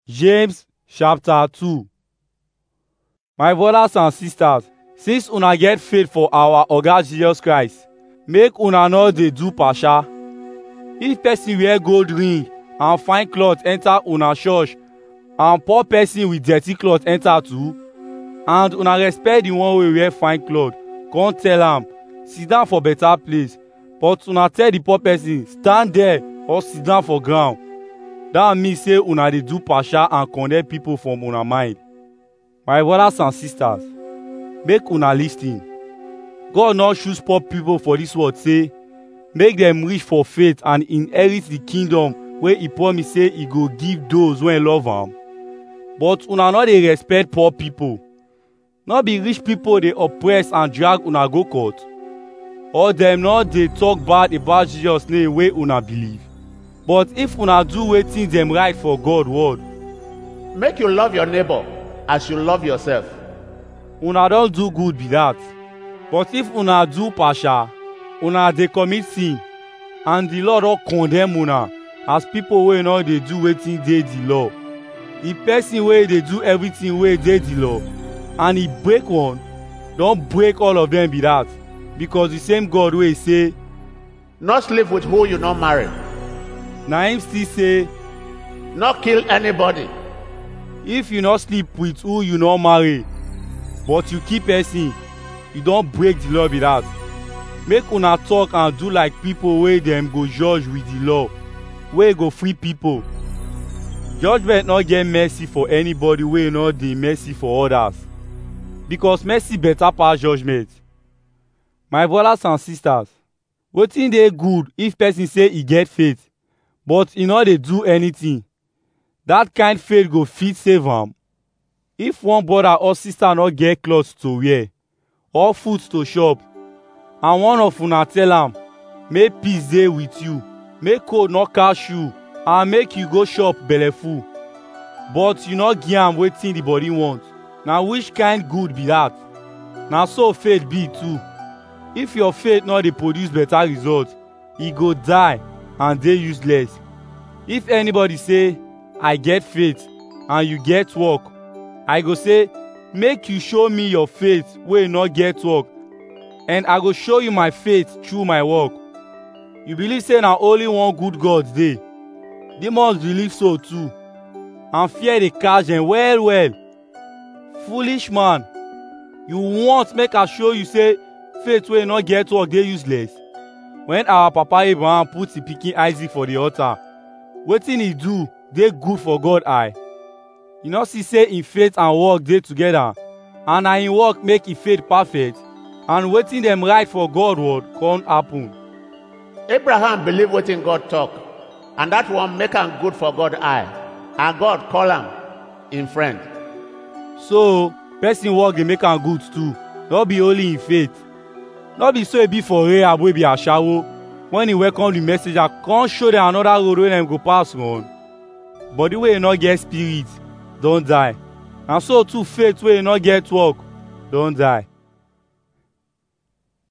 James chapter 2 My brothers and sisters, since una get faith for our Oga Jesus Christ, make una no dey do pasha. If person wear gold ring and fine cloth enter una church and poor person with dirty cloth enter too, and una respect the one wey wear fine cloth, come tell am, sit down for better place, but una tell the poor person, stand there or sit down for ground. that mean say una dey do pasha and condemn people from una mind my brothers and sisters make una lis ten god no choose poor people for dis world say make dem rich for faith and inherit the kingdom wey he promise say he go give those wey love am but una no dey respect poor people no be rich people dey oppress and drag una go court or dem no dey talk bad about jesus name wey una believe but if una do wetin dem write for god word Make you love your neighbor as you love yourself. una don do good be that but if una do pasha una dey commit sin and the law don condemn una as people wey no dey do wetin dey the law the person wey dey do everything wey dey the law and he break one don break all of them be that because the same god wey say Not sleep with who you not marry. na him still say Not kill anybody. if you no sleep with who you no marry but you kill person you don break the law be that make una talk and do like people wey dem go judge with the law wey go free people judgment no get mercy for anybody wey no dey mercy for others because mercy better pass judgment my brothers and sisters wetin dey good if person say e get faith but e no dey do anything that kind faith go fit save am if one brother or sister no get cloth to wear or food to chop and one of una tell am make peace dey with you make cold no catch you and make you go chop belleful but you no give am wetin the body want na which kind good be that na so faith be too if your faith no dey produce better result e go die and dey useless if anybody say i get faith and you get work i go say make you show me your faith wey no get work and i go show you my faith through my work you believe say na only one good god dey demons believe so too and fear dey catch dem well well foolish man you want make i show you say faith wey no get work dey useless when our papa abraham put him pikin isaac for the altar wetin he do dey good for god eye you no see say him faith and work dey together and na him work make him faith perfect and wetin dem write for god word come happen Abraham believe wetin God talk, and that one make am good for God eye, and God call am in friend. so person work dey make am good too no be only him faith no be so e be for rahab wey be ashawo when he welcome the messenger come show dem another road wey dem go pass run body wey no get spirit don die na so too faith wey no get work don die